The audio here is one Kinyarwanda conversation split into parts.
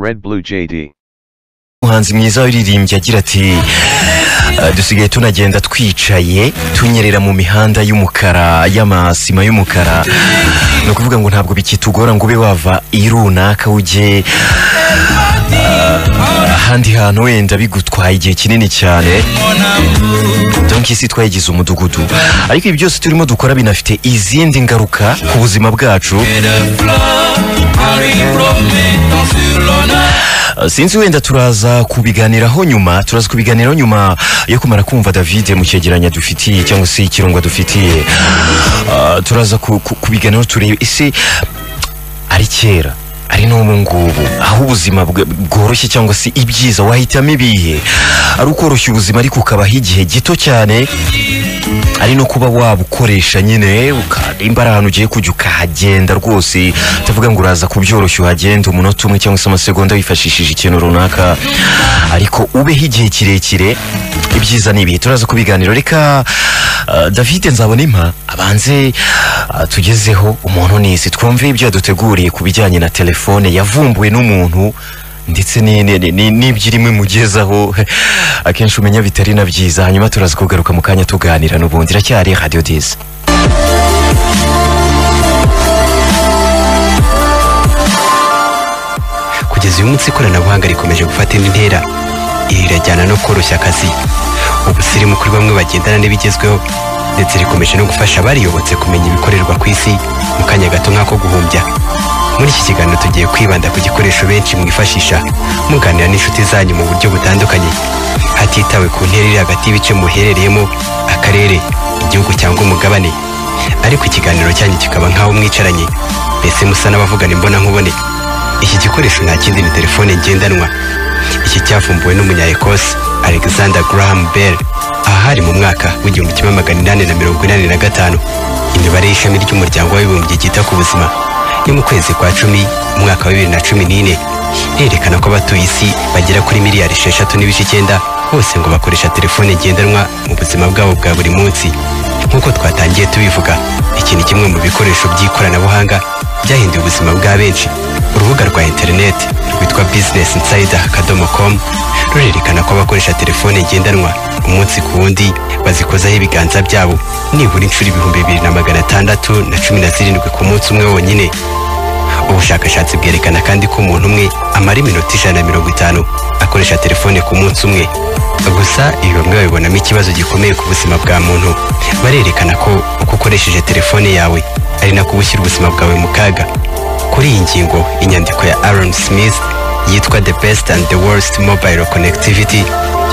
Red Blue JD. umuhanzi mwiza waririmbye agira ati "Eh, dusigaye tunagenda twicaye tunyerera mu mihanda y'umukara y'amasima y'umukara ni ukuvuga ngo ntabwo bikitugora ngo ube wava iyi runaka ujye eh, ahandi hantu wenda bigutwaye igihe kinini cyane donc isi twayigize umudugudu ariko ibi byose turimo dukora binafite izindi ngaruka ku buzima bwacu Uh, sinzi wenda turaza kubiganiraho nyuma turaza kubiganiraho nyuma yo kumara kumva david mu cyegeranyo dufitiye cyangwa se ikirungo dufitiye Uh, turaza ku- ku- kubiganiraho turebe ese ari kera ari n'ubu ngubu aho ubuzima bwe- bworoshye cyangwa se ibyiza wahitamo ibihe ari ukoroshya ubuzima ariko ukabaho igihe gito cyane ari no kuba wabukoresha nyine uka- nimba ari ahantu ugiye kujya ukahagenda rwose utavuga ngo uraza kubyoroshya uhagenda umunota umwe cyangwa se amasegonda wifashishije ikintu runaka ariko ubeho igihe kirekire ibyiza ni ibihe turaza kubiganiro reka uh, david nzabonimpa abanze uh, tugezeho umuntu nisi twumve ibyo yaduteguriye ku bijyanye na telefone yavumbuwe n'umuntu ndetse ni- ni- ni- n'ibyirimo imugezaho akenshi umenya bitari na byiza hanyuma turaza kugaruka mu kanya tuganira n'ubundi iracyari radiyo dizi kugeza uyu munsi ikoranabuhanga rikomeje gufata indi ntera iri rirajyana no koroshya akazi ubusirimu kuri bamwe bagendana n'ibigezweho ndetse rikomeje no gufasha abariyobotse kumenya ibikorerwa ku isi mu kanya gato nk'ako guhumbya muri iki kiganiro tugiye kwibanda ku gikoresho benshi mwifashisha muganira n'inshuti zanyu mu buryo butandukanye hatitawe ku ntera iri hagati y'ibice muherereyemo akarere igihugu cyangwa umugabane ariko ikiganiro cyanyu kikaba nk'aho mwicaranye mbese musa n'abavugana imbonankubone iki gikoresho nta kindi ni telefone ngendanwa iki cyavumbuwe n'umunyaekose alexander graham bell ahari mu mwaka w'igihumbi kimwe magana inani na mirongo inani na gatanu imibare y'ishami ry'umuryango w'abibumbye ryita ku buzima yo mu kwezi kwa cumi mu mwaka wa bibiri na cumi n'ine irerekana ko abatuye isi bagera kuri miliyari esheshatu n'ibice icyenda bose ngo bakoresha telefone ngendanwa mu buzima bwabo bwa buri munsi nk'uko twatangiye tubivuga iki ni kimwe mu bikoresho by'ikoranabuhanga byahinduye ubuzima bwa benshi urubuga rwa interineti rwitwa bizinesi insayida akadomo komu rurerekana ko abakoresha telefone ngendanwa umunsi ku wundi bazikozaho ibiganza byabo nibura inshuro ibihumbi bibiri na magana atandatu na cumi na zirindwi ku munsi umwe wonyine ubushakashatsi bwerekana kandi ko umuntu umwe amara iminota ijana na mirongo itanu akoresha telefone ku munsi umwe gusa ibi bamwe babibonamo ikibazo gikomeye ku buzima bwa muntu barerekana ko uko ukoresheje telefone yawe ari nako uba ushyira ubuzima bwawe mu kaga kuri iyi ngingo inyandiko ya aaron smith yitwa the best and the worst mobile connectivity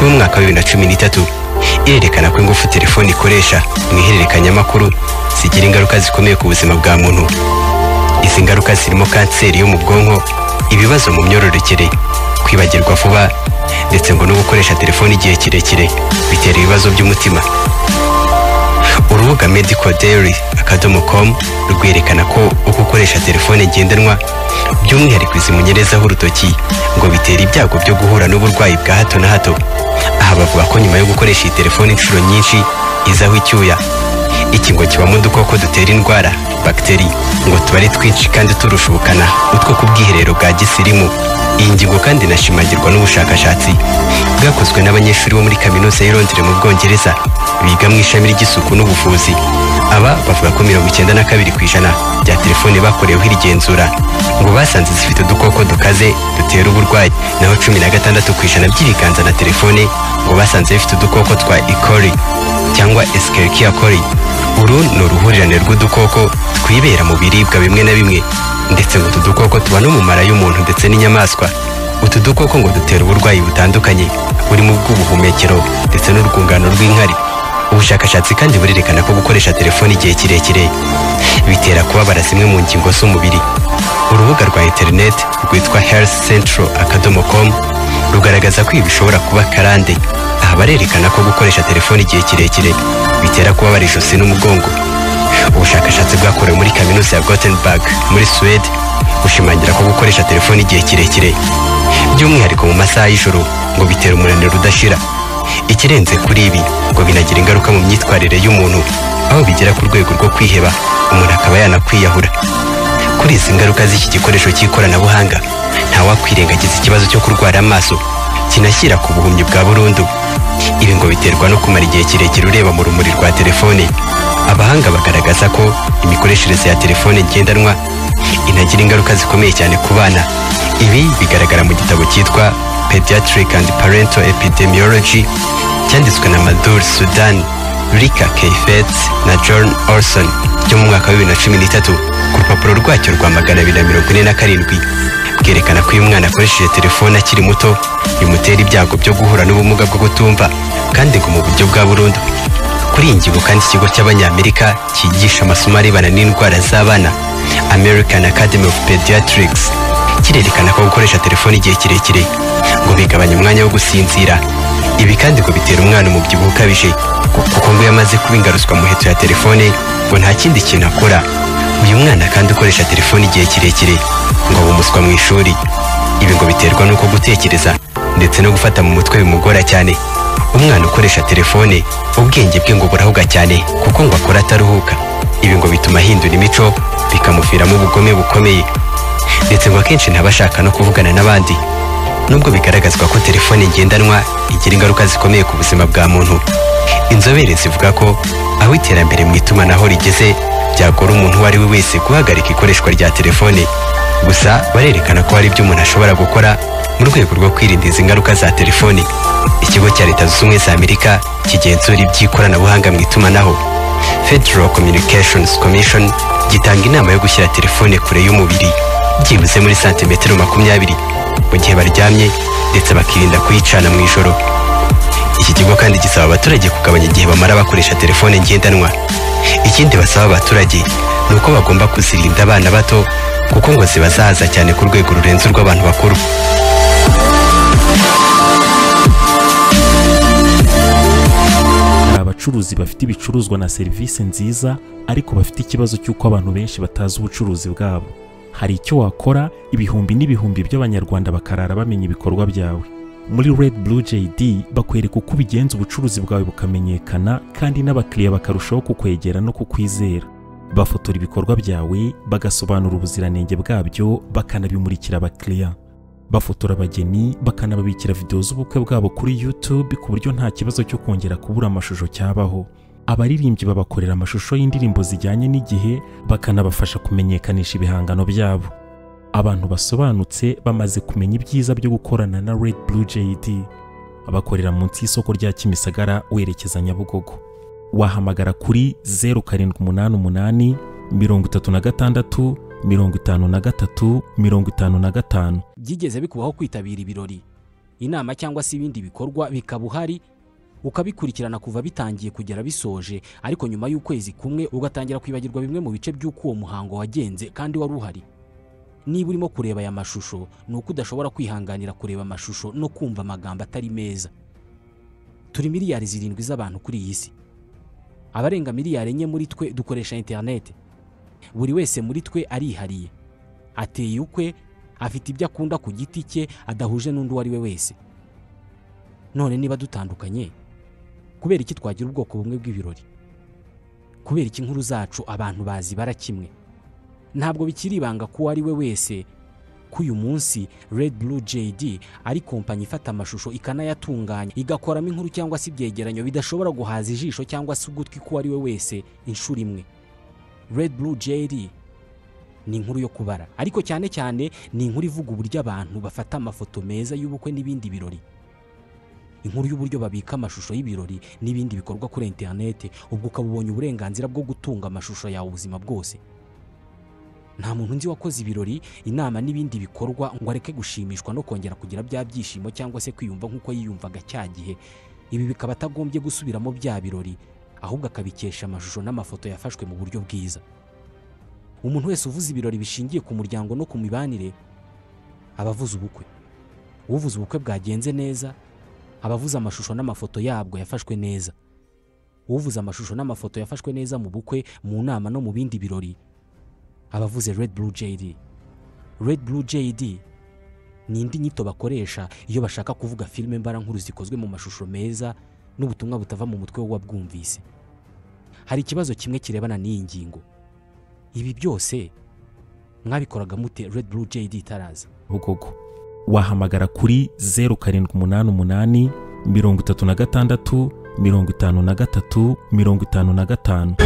yo mu mwaka wa bibiri na cumi n'itatu irerekana ko ingufu telefone ikoresha mu ihererekanyamakuru zigira ingaruka zikomeye ku buzima bwa muntu izi ngaruka zirimo kanseri yo mu bwonko ibibazo mu myororokere kwibagirwa vuba ndetse ngo no gukoresha telefone igihe kirekire bitera ibibazo by'umutima urubuga medical dairy akadomo com rwerekana ko uko ukoresha telefone ngendanwa by'umwihariko izi munyerezaho urutoki ngo bitera ibyago byo guhura n'uburwayi bwa hato na hato aha bavuga ko nyuma yo gukoresha iyi telefone inshuro nyinshi izaho icyuya iki ngo kibamo udukoko dutera indwara bagiteri ngo tuba ari twinshi kandi turushubukana utwo ku bwiherero bwa gisirimu iyi ngingo kandi inashimagirwa n'ubushakashatsi bwakozwe n'abanyeshuri bo muri kaminuza y'i Londres mu bwongereza biga mu ishami ry'isuku n'ubuvuzi aba bavuga ko mirongo icyenda na kabiri ku ijana bya telefone bakoreweho iri genzura ngo basanze zifite udukoko dukaze dutera uburwayi naho cumi na gatandatu ku ijana by'ibiganza na telefone ngo basanze bifite udukoko twa ikori cyangwa escherichia coli uru ni uruhurirane rw'udukoko twibera mu biribwa bimwe na bimwe ndetse ngo utu dukoko tuba no mu mara y'umuntu ndetse n'inyamaswa utu dukoko ngo dutera uburwayi butandukanye burimo ubw'ubuhumekero ndetse n'urwungano rw'inkari ubushakashatsi kandi burerekana ko gukoresha telefone igihe kirekire bitera kubabara zimwe mu ngingo z'umubiri urubuga rwa interineti rwitwa health central akadomo com rugaragaza ko ibi bishobora kuba karande aha barerekana ko gukoresha telefone igihe kirekire bitera kubabara ijosi n'umugongo ubushakashatsi bwakorewe muri kaminuza ya Gothenburg muri Suwede bushimangira ko gukoresha telefone igihe kirekire by'umwihariko mu masaha y'ijoro ngo bitera umunaniro udashira ikirenze kuri ibi ngo binagira ingaruka mu myitwarire y'umuntu aho bigera ku rwego rwo kwiheba umuntu akaba yanakwiyahura kuri izi ngaruka z'iki gikoresho cy'ikoranabuhanga ntawakwirengagiza ikibazo cyo kurwara amaso kinashyira ku buhumyi bwa burundu ibi ngo biterwa no kumara igihe kirekire ureba mu rumuri rwa telefone abahanga bagaragaza ko imikoreshereze ya telefone ngendanwa inagira ingaruka zikomeye cyane ku bana ibi bigaragara mu gitabo cyitwa pediatric and parental epidemiology cyanditswe na madur sudan rika keifet na john orson byo mu mwaka wa bibiri na cumi n'itatu ku rupapuro rwacyo rwa magana abiri na mirongo ine na karindwi bwerekana ko iyo umwana akoresheje telefone akiri muto bimutera ibyago byo guhura n'ubumuga bwo kutumva kandi ngo mu buryo bwa burundu kuri iyi ngingo kandi ikigo cy'abanyamerika cyigisha amasomo arebana n'indwara z'abana american academy of pediatrics kirerekana ko gukoresha telefone igihe kirekire ngo bigabanya umwanya wo gusinzira ibi kandi ngo bitera umwana umubyibuho ukabije kuko ngo iyo amaze kuba ingaruzwa mu heto ya telefone ngo nta kindi kintu akora uyu mwana kandi ukoresha telefone igihe kirekire ngo abe umuswa mu ishuri ibi ngo biterwa n'uko gutekereza ndetse no gufata mu mutwe bimugora cyane umwana ukoresha telefone ubwenge bwe ngo burahuga cyane kuko ngo akora ataruhuka ibi ngo bituma ahindura imico bikamuviramo ubugome bukomeye ndetse ngo akenshi ntabashaka no kuvugana n'abandi nubwo bigaragazwa ko telefone ngendanwa igira ingaruka zikomeye ku buzima bwa muntu inzobere zivuga ko aho iterambere mu itumanaho rigeze byagora umuntu uwo ari we wese guhagarika ikoreshwa rya telefone gusa barerekana ko hari ibyo umuntu ashobora gukora mu rwego rwo kwirinda izi ngaruka za telefone ikigo cya leta zunze ubumwe za amerika kigenzura iby'ikoranabuhanga mu itumanaho federal communications commission gitanga inama yo gushyira telefone kure y'umubiri byibuze muri santimetero makumyabiri mu gihe baryamye ndetse bakirinda kuyicana mu ijoro iki kigo kandi gisaba abaturage kugabanya igihe bamara bakoresha telefone ngendanwa ikindi basaba abaturage ni uko bagomba kuzirinda abana bato kuko ngo zibazahaza cyane ku rwego rurenze urw'abantu bakuru hari abacuruzi bafite ibicuruzwa na serivisi nziza ariko bafite ikibazo cy'uko abantu benshi batazi ubucuruzi bwabo hari icyo wakora ibihumbi n'ibihumbi by'abanyarwanda bakarara bamenya ibikorwa byawe muri red blue jd bakwereka uko ubigenza ubucuruzi bwawe bukamenyekana kandi n'abakiriya bakarushaho kukwegera no kukwizera bafotora ibikorwa byawe bagasobanura ubuziranenge bwabyo bakanabimurikira abakiriya bafotora abageni bakanababikira videwo z'ubukwe bwabo kuri YouTube ku buryo nta kibazo cyo kongera kubura amashusho cyabaho abaririmbyi babakorera amashusho y'indirimbo zijyanye n'igihe bakanabafasha kumenyekanisha ibihangano byabo abantu basobanutse bamaze kumenya ibyiza byo gukorana na Red Blue JD bakorera munsi y'isoko rya Kimisagara werekeza Nyabugogo wahamagara kuri 0788 36 mirongo itanu na gatatu mirongo itanu na gatanu byigeze bikubaho kwitabira ibirori inama cyangwa se ibindi bikorwa bikaba uhari ukabikurikirana kuva bitangiye kugera bisoje ariko nyuma y'ukwezi kumwe ugatangira kwibagirwa bimwe mu bice by'uko uwo muhango wagenze kandi wari uhari niba urimo kureba aya mashusho ni uko udashobora kwihanganira kureba amashusho no kumva amagambo atari meza turi miliyari zirindwi z'abantu kuri iyi si abarenga miliyari enye muri twe dukoresha interineti buri wese muri twe arihariye ateye ukwe afite ibyo akunda ku giti cye adahuje n'undi uwo ari we wese none niba dutandukanye kubera iki twagira ubwoko bumwe bw'ibirori kubera iki inkuru zacu abantu bazibara kimwe ntabwo bikiri ibanga ko uwo ari we wese ko uyu munsi Red Blue JD ari kompanyi ifata amashusho ikanayatunganya igakoramo inkuru cyangwa se ibyegeranyo bidashobora guhaza ijisho cyangwa se ugutwi k'uwo ari we wese inshuro imwe Red Blue JD ni inkuru yo kubara ariko cyane cyane ni inkuru ivuga uburyo abantu bafata amafoto meza y'ubukwe n'ibindi birori inkuru y'uburyo babika amashusho y'ibirori n'ibindi bikorwa kuri interineti ubwo ukaba ubonye uburenganzira bwo gutunga amashusho yawe ubuzima bwose nta muntu nzi wakoze ibirori inama n'ibindi bikorwa ngo areke gushimishwa no kongera kugira bya byishimo cyangwa se kwiyumva nk'uko yiyumvaga cya gihe ibi bikaba atagombye gusubiramo bya birori ahubwo akabikesha amashusho n'amafoto yafashwe mu buryo bwiza umuntu wese uvuze ibirori bishingiye ku muryango no ku mibanire aba avuze ubukwe uvuze ubukwe bwagenze neza aba avuze amashusho n'amafoto yabwo yafashwe neza uvuze amashusho n'amafoto yafashwe neza mu bukwe mu nama no mu bindi birori aba avuze red blue jd red blue jd ni indi nyito bakoresha iyo bashaka kuvuga filime mbarankuru zikozwe mu mashusho meza n'ubutumwa butava mu mutwe w'uwabwumvise hari ikibazo kimwe kirebana n'iyi ngingo ibi byose mwabikoraga mute Red Blue JD itaraza bugogo wahamagara kuri zeru karindwi umunani umunani mirongo itatu na gatandatu mirongo itanu na gatatu mirongo itanu na gatanu